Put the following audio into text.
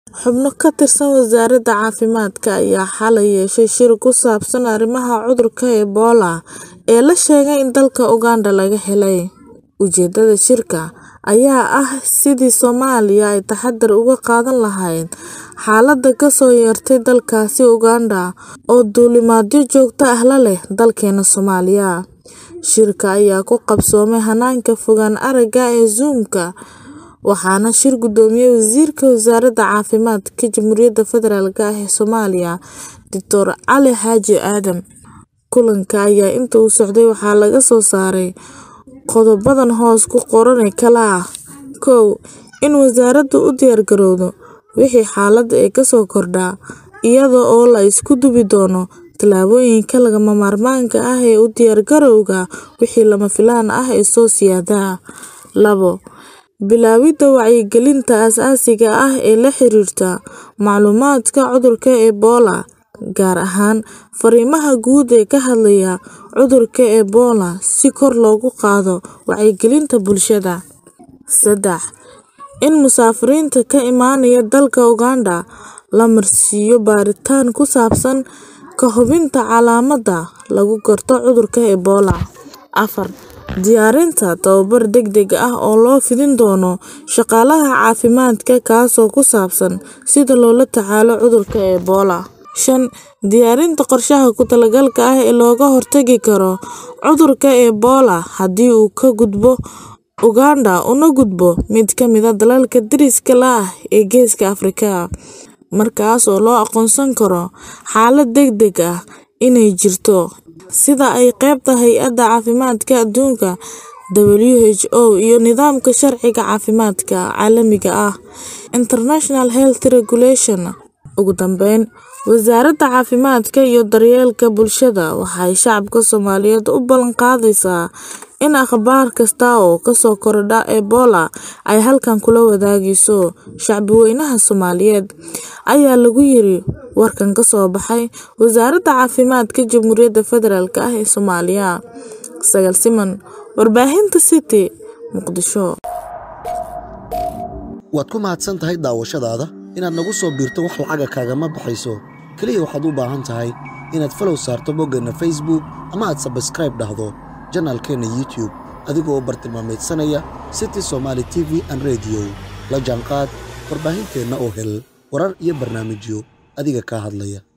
Xubno ka tirsan Wasaaradda Caafimaadka ayaa xalay yeeshay shir ku saabsan arrimaha cudurka Ebola ee la sheegay in dalka Uganda laga helay. Ujeedada shirka ayaa ah sidii Soomaaliya ay taxadar uga qaadan lahayd xaaladda ka soo yeertay dalkaasi Uganda oo duulimaadyo joogto ah la leh dalkeena Soomaaliya. Shirka ayaa ku qabsoomay hanaanka fogaan aragga ee Zoom-ka, waxaana shir gudoomiyay Wasiirka Wasaaradda Caafimaadka Jamhuuriyadda Federaalk ah ee Soomaaliya, Dr. Cali Xaaji Aadan. Kulanka ayaa inta uu socday waxaa laga soo saaray qodobadan hoos ku qoran ee kala ah: kow In wasaaraddu u diyaargarowdo wixii xaalad ee ka soo kordha, iyada oo la isku duwi doono tallaabooyinka lagama maarmaanka ah ee u diyaargarowga wixii lama filaan ah ee soo siyaada. labo Bilaawidda wacyigelinta aasaasiga ah ee la xiriirta macluumaadka cudurka Ebola, gaar ahaan fariimaha guud ee ka hadlaya cudurka Ebola si kor loogu qaado wacyigelinta bulshada. saddex In musaafiriinta ka imaanaya dalka Uganda la marsiiyo baaritaan ku saabsan ka hubinta calaamadaha lagu garto cudurka Ebola. afar Diyaarinta tababar degdeg ah oo loo fidin doono shaqaalaha caafimaadka kaasoo ku saabsan sida loola tacaalo cudurka Ebola. shan Diyaarinta qorshaha ku-talaagalka ah ee looga hortagi karo cudurka Ebola haddii uu ka gudbo Uganda una gudbo mid ka mid ah dalalka deriska la ah ee Geeska Afrika, markaas oo loo aqoonsan karo xaalad degdeg ah inay jirto, sida ay qeybta Hay'adda Caafimaadka Adduunka (WHO) iyo nidaamka sharciga caafimaadka caalamiga ah (International Health Regulation). Ugu dambeyn, Wasaaradda Caafimaadka iyo Daryeelka Bulshada waxay shacabka Soomaaliyeed u ballan qaadaysaa in akhbaar kasta oo ka soo kordha Ebola ay halkan kula wadaagayso shacbiyadweynaha Soomaaliyeed, ayaa lagu yiri warkan ka soo baxay Wasaaradda Caafimaadka Jamhuuriyadda Federaalk ah ee Soomaaliya. Sagaal Siman, Warbaahinta City, Muqdisho. Waad ku mahadsan tahay daawashadaada. Inaad nagu soo biirto wax lacaga kaagama baxayso. Kaliya waxaad u baahan tahay inaad follow saarto boggeenna Facebook ama aad subscribe dhahdo janaalkeena YouTube adiga oo bartilmaameedsanaya City Somali TV and Radio. La jaanqaad warbaahinteenna oo hel warar iyo barnaamijyo adiga kaa hadlaya.